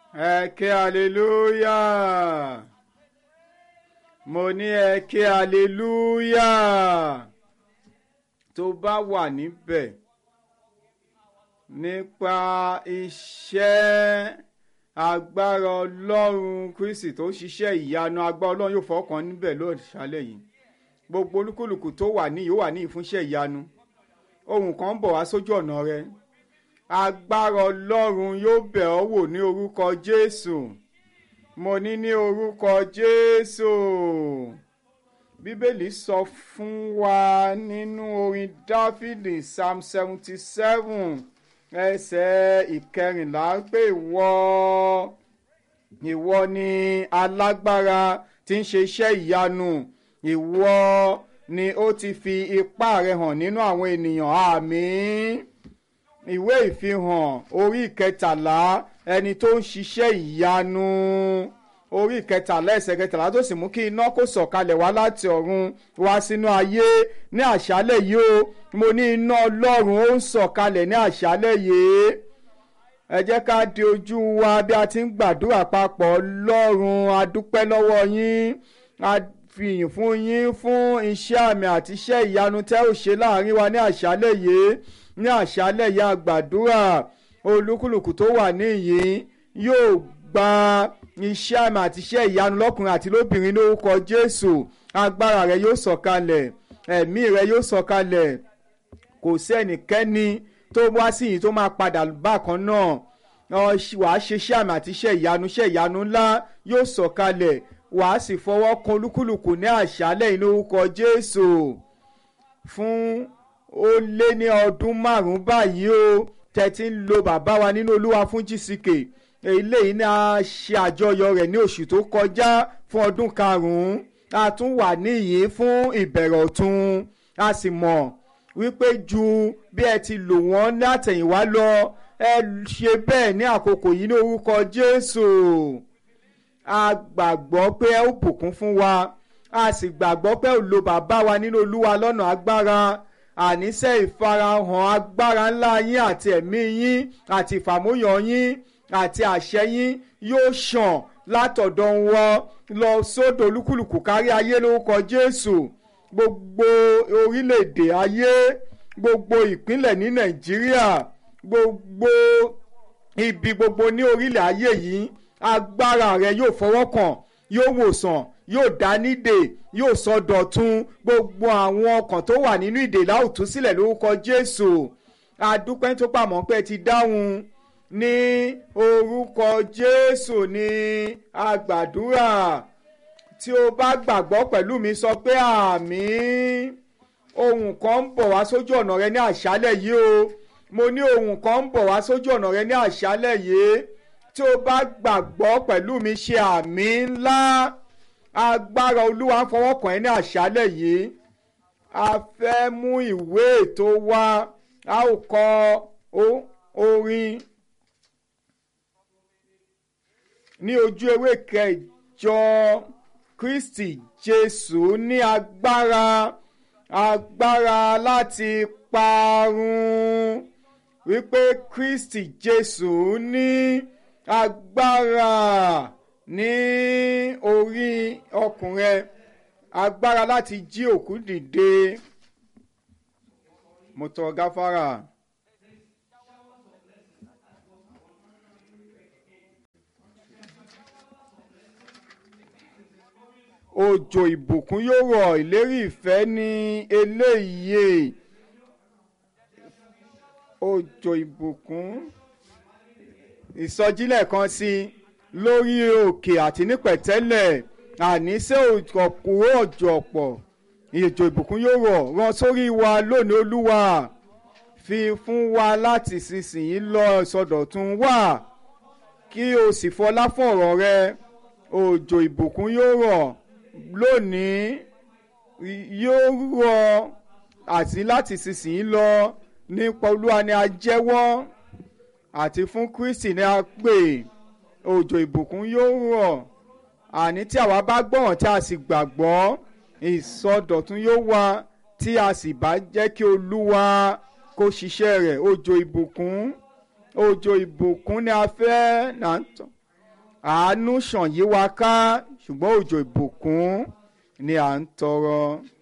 ẹ ké hallelujah mo ní ẹ ké hallelujah tó bá wà níbẹ̀ nípa iṣẹ́ agbára ọlọ́run kristi tó ṣiṣẹ́ ìyanu agbára ọlọ́run yóò fọkàn níbẹ̀ lóṣàlẹ̀ yìí gbogbo olúkúlùkù tó wà ní yóò wà ní ìfúnṣẹ́ ìyanu ohun kan ń bọ̀ wá sójú ọ̀nà rẹ agbára ọlọ́run yóò bẹ̀ ọ́ wò ní orúkọ jésù mo ní ní orúkọ jésù bíbélì sọ fún wa nínú orin dáfídì psalm seventy seven ẹsẹ̀ ìkẹrìnlá pé ìwọ ìwọ ni alágbára tí ń ṣe iṣẹ́ ìyanu ìwọ ni ó ti fi ipá rẹ hàn nínú àwọn ènìyàn àmín ìwé ìfihàn orí ìkẹtàlá ẹni tó ń ṣiṣẹ́ ìyanu orí ìkẹtàlá ẹsẹ̀ kẹtàlá tó sì mú kí iná kó sọ̀kalẹ̀ wá láti ọ̀run wá sínú ayé ní àṣálẹ̀ yìí o mo ní iná ọlọ́run ó ń sọ̀kalẹ̀ ní àṣálẹ̀ yìí ẹ jẹ́ ká di ojú wa bí a ti ń gbàdúrà papọ̀ ọlọ́run a dúpẹ́ lọ́wọ́ yín a fìyìn fún yín fún iṣẹ́ àmì àti iṣẹ́ ìyanu tẹ́ ò ṣe láàrin wa ní àṣálẹ̀ yìí ní àṣálẹ̀ yìí a gbàdúrà olúkúlùkù tó wà níyìn yóò gba iṣẹ́ àmì àti iṣẹ́ ìyanu lọ́kùnrin àti lóbìnrin lórúkọ jésù agbára rẹ yóò sọ̀kalẹ̀ ẹ̀mí rẹ yóò sọ̀kalẹ̀ kò sí ẹnikẹ́ni tó wá sí yìí tó máa padà bákan náà wàá ṣe iṣẹ́ àmì àti iṣẹ́ ìyanu iṣẹ́ ìyanu ńlá yóò sọ̀kalẹ̀ wàá sì fọwọ́ kan olúkúlùkù ní àṣálẹ̀ yìí lórúkọ jésù fún ó lé ní ọdún márùn-ún báyìí o tẹ̀tí ń lo bàbá wa nínú olúwa fún gck eléyìí ni a ṣe àjọyọ̀ rẹ̀ ní oṣù tó kọjá fún ọdún karùn-ún a tún wà níyìí fún ìbẹ̀rẹ̀ ọ̀tun a sì mọ̀ wípé ju bí ẹ ti lò wọ́n látẹ̀yìnwá lọ ẹ ṣe bẹ́ẹ̀ ní àkókò yìí ní orúkọ jésù a gbàgbọ́ pé ẹ ó bùkún fún wa a sì gbàgbọ́ pé ẹ ó lo bàbá wa nínú olúwa lọ́nà agbára àníṣe ìfarahàn agbára ńlá yín àti ẹ̀mí yín àti ìfàmúyàn yín àti àṣẹ yín yóò ṣàn látọ̀dọ̀ wọn lọ sódò olúkúlùkù kárí ayé lórúkọ jésù gbogbo orílẹ̀-èdè ayé gbogbo ìpínlẹ̀ ní nàìjíríà gbogbo ibi gbogbo ní orílẹ̀ ayé yìí agbára rẹ yóò fọwọ́ kàn yóò wòsàn yóò dá nídè yóò sọ dọ̀tun gbogbo àwọn ọkàn tó wà nínú ìdè láòtú sílẹ̀ lórúkọ jésù adúpẹ́ tó pàmò pé ti dáhùn ní orúkọ jésù ní agbàdúrà tí o bá gbàgbọ́ pẹ̀lú mi sọ pé àmín ohun kan ń bọ̀ wá sójú ọ̀nà rẹ ní àṣálẹ̀ yìí o mo ní ohun kan ń bọ̀ wá sójú ọ̀nà rẹ ní àṣálẹ̀ yìí tí o bá gbàgbọ́ pẹ̀lú mi ṣe àmín ńlá agbára olúwa ń fọwọ́ kàn ẹ́ ní àṣálẹ̀ yìí a fẹ́ mú ìwé ètò wa a ó kọ orin ní ojú ewé kẹjọ kristi jésù ní agbára agbára láti parun wípé kristi jésù ní agbára ní orí ọkùnrin agbára láti jí òkú dìde mo tọrọ gáfárà. òjò ìbùkún yóò rọ̀ ìlérí ìfẹ́ ní eléyìí òjò ìbùkún ìsọjílẹ̀ kan sí lórí òkè àti ní pẹ̀tẹ́lẹ̀ àníṣe òkúrò òjò ọ̀pọ̀ ìjò ìbùkún yóò rọ̀ rán sórí wa lónìí olúwa fi fún wa láti sísìnyí lọ ìsọdọ̀tun wá kí o sì fọlá fún ọ̀rọ̀ rẹ òjò ìbùkún yóò rọ̀ lónìí yóò rọ̀ àti láti sísìnyí lọ nípa olúwa ni a jẹ́wọ́ àti fún kristi ni a pè òjò ìbùkún yóò rọ̀ àní tí àwa bá gbọ́ràn tí a sì gbàgbọ́ ìsọdọ̀tún yóò wá tí a sì bá jẹ́ kí olúwa kó ṣiṣẹ́ rẹ̀ òjò ìbùkún òjò ìbùkún ni a fẹ́ náà tán àánú ṣàn yí wa ká ṣùgbọ́n òjò ìbùkún ni à ń tọrọ